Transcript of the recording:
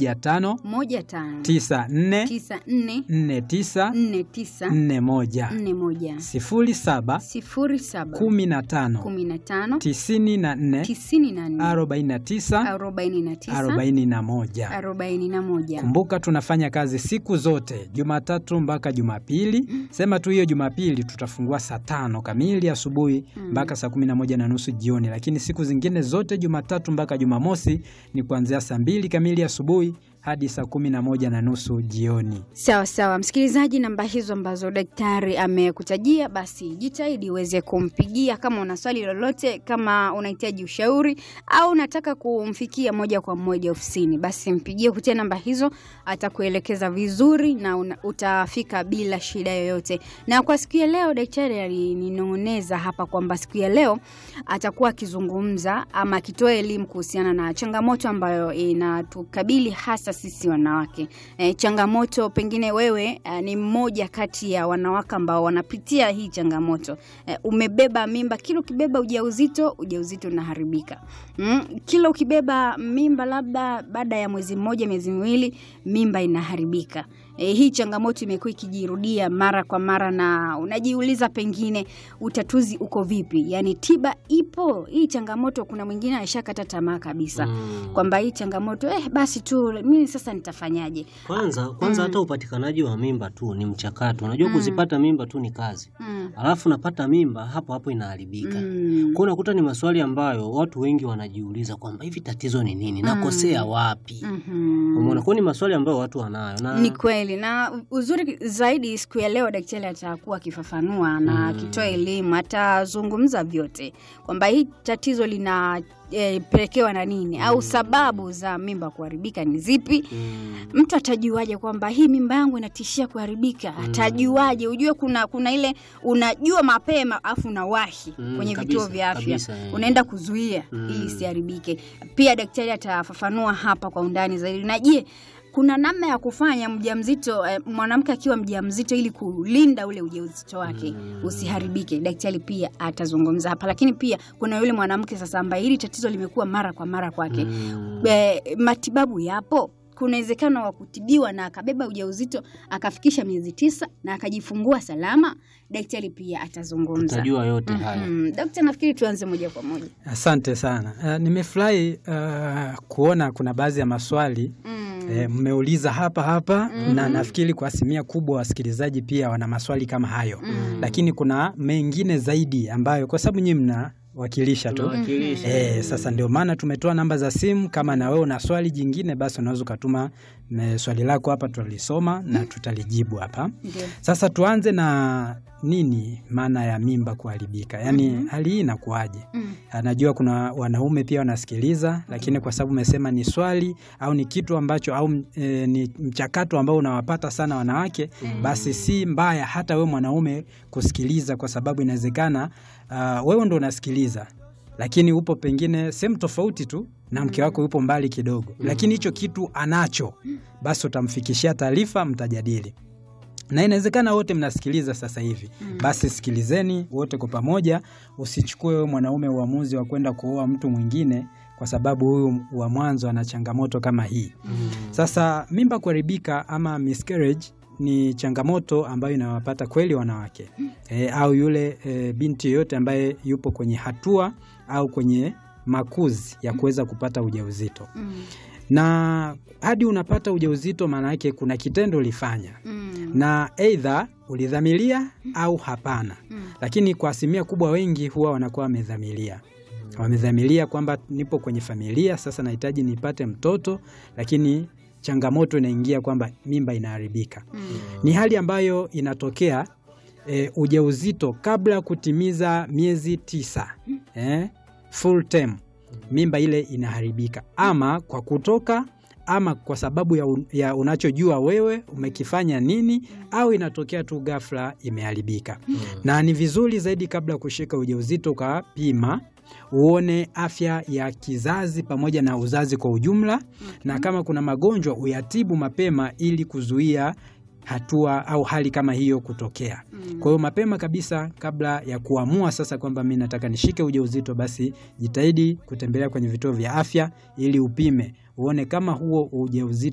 moja tano moja tano tisa nne tisa nne nne tisa nne tisa nne moja nne moja sifuri saba sifuri saba kumi na tano kumi na tano tisini na nne tisini na nne arobaini na tisa arobaini na tisa arobaini na moja. arobaini na moja Kumbuka tunafanya kazi siku zote Jumatatu mpaka Jumapili. Sema tu hiyo Jumapili tutafungua saa tano kamili asubuhi mpaka saa kumi na moja na nusu jioni, lakini siku zingine zote Jumatatu mpaka Jumamosi ni kuanzia saa mbili kamili asubuhi hadi saa kumi na moja na nusu jioni. Sawa sawa, msikilizaji, namba hizo ambazo daktari amekutajia, basi jitahidi uweze kumpigia kama una swali lolote, kama unahitaji ushauri au unataka kumfikia moja kwa moja ofisini, basi mpigie kupitia namba hizo, atakuelekeza vizuri na una, utafika bila shida yoyote. Na kwa siku ya leo daktari alininong'oneza hapa kwamba siku ya leo atakuwa akizungumza ama akitoa elimu kuhusiana na changamoto ambayo inatukabili hasa sisi wanawake. E, changamoto pengine wewe e, ni mmoja kati ya wanawake ambao wanapitia hii changamoto. E, umebeba mimba, kila ukibeba ujauzito, ujauzito unaharibika. Mm, kila ukibeba mimba labda baada ya mwezi mmoja, miezi miwili, mimba inaharibika. E, hii changamoto imekuwa ikijirudia mara kwa mara na unajiuliza pengine utatuzi uko vipi? Yaani tiba ipo hii changamoto. Kuna mwingine aishakata tamaa kabisa Mm. kwamba hii changamoto eh, basi tu mimi sasa nitafanyaje? Kwanza kwanza hata upatikanaji wa mimba tu ni mchakato. Unajua kuzipata mimba tu ni kazi. Mm. Alafu napata mimba hapo hapo inaharibika. Mm. Kwa unakuta ni maswali ambayo watu wengi wanajiuliza kwamba hivi tatizo ni nini? Nakosea wapi? Mhm. Umeona, kwa ni maswali ambayo watu wanayo na Ni kweli na uzuri zaidi, siku ya leo daktari atakuwa akifafanua na akitoa elimu, atazungumza vyote kwamba hii tatizo lina e, pelekewa na nini au sababu za mimba kuharibika ni zipi. Mm. Mtu atajuaje kwamba hii mimba yangu inatishia kuharibika? Atajuaje? Ujue kuna kuna ile unajua mapema afu unawahi Mm, kwenye kabisa, vituo vya afya kabisa, eh. unaenda kuzuia Mm. ili isiharibike. Pia daktari atafafanua hapa kwa undani zaidi. Na je, kuna namna ya kufanya mjamzito eh, mwanamke akiwa mjamzito ili kulinda ule ujauzito wake usiharibike. Daktari pia atazungumza hapa, lakini pia kuna yule mwanamke sasa ambaye hili tatizo limekuwa mara kwa mara kwake Mm. eh, matibabu yapo. Kuna uwezekano wa kutibiwa na akabeba ujauzito akafikisha miezi tisa na akajifungua salama. Daktari pia atazungumza. Tutajua yote haya. Mm, daktari, nafikiri tuanze moja kwa moja. Asante sana. Uh, nimefurahi uh, kuona kuna baadhi ya maswali Mm. eh, mmeuliza hapa hapa na nafikiri kwa asilimia kubwa wasikilizaji pia wana maswali kama hayo Mm. lakini kuna mengine zaidi ambayo kwa sababu nyinyi mnawakilisha tu Tunawakilisha. Eh, sasa ndio maana tumetoa namba za simu. Kama na wewe una swali jingine, basi unaweza ukatuma me- swali lako hapa, tutalisoma na tutalijibu hapa. Ndio. Sasa tuanze na nini maana ya mimba kuharibika, yaani hali hii inakuwaje? Mm. Najua kuna wanaume pia wanasikiliza, lakini kwa sababu umesema ni swali au ni kitu ambacho au e, ni mchakato ambao unawapata sana wanawake, basi si mbaya hata wewe mwanaume kusikiliza, kwa sababu inawezekana uh, wewe ndo unasikiliza lakini upo pengine sehemu tofauti tu na mke wako yupo mbali kidogo, lakini hicho kitu anacho, basi utamfikishia taarifa, mtajadili na inawezekana wote mnasikiliza sasa hivi basi sikilizeni wote kwa pamoja. Usichukue wewe mwanaume uamuzi wa kwenda kuoa mtu mwingine kwa sababu huyu wa mwanzo ana changamoto kama hii. Sasa mimba kuharibika ama miscarriage ni changamoto ambayo inawapata kweli wanawake e, au yule e, binti yoyote ambaye yupo kwenye hatua au kwenye makuzi ya kuweza kupata ujauzito Mm. na hadi unapata ujauzito, maana yake kuna kitendo ulifanya Mm. na eidha ulidhamiria au hapana. Mm. Lakini kwa asilimia kubwa wengi huwa wanakuwa wamedhamiria, wamedhamiria kwamba nipo kwenye familia sasa, nahitaji nipate mtoto, lakini changamoto inaingia kwamba mimba inaharibika. Mm. Ni hali ambayo inatokea e, ujauzito kabla ya kutimiza miezi tisa eh, full term, mimba ile inaharibika ama kwa kutoka ama kwa sababu ya, un, ya unachojua wewe umekifanya nini, au inatokea tu ghafla imeharibika. Na ni vizuri zaidi kabla ya kushika ujauzito ukapima uone afya ya kizazi pamoja na uzazi kwa ujumla, na kama kuna magonjwa uyatibu mapema ili kuzuia hatua au hali kama hiyo kutokea. Kwa hiyo mapema kabisa, kabla ya kuamua sasa kwamba mi nataka nishike ujauzito, basi jitahidi kutembelea kwenye vituo vya afya ili upime uone kama huo ujauzito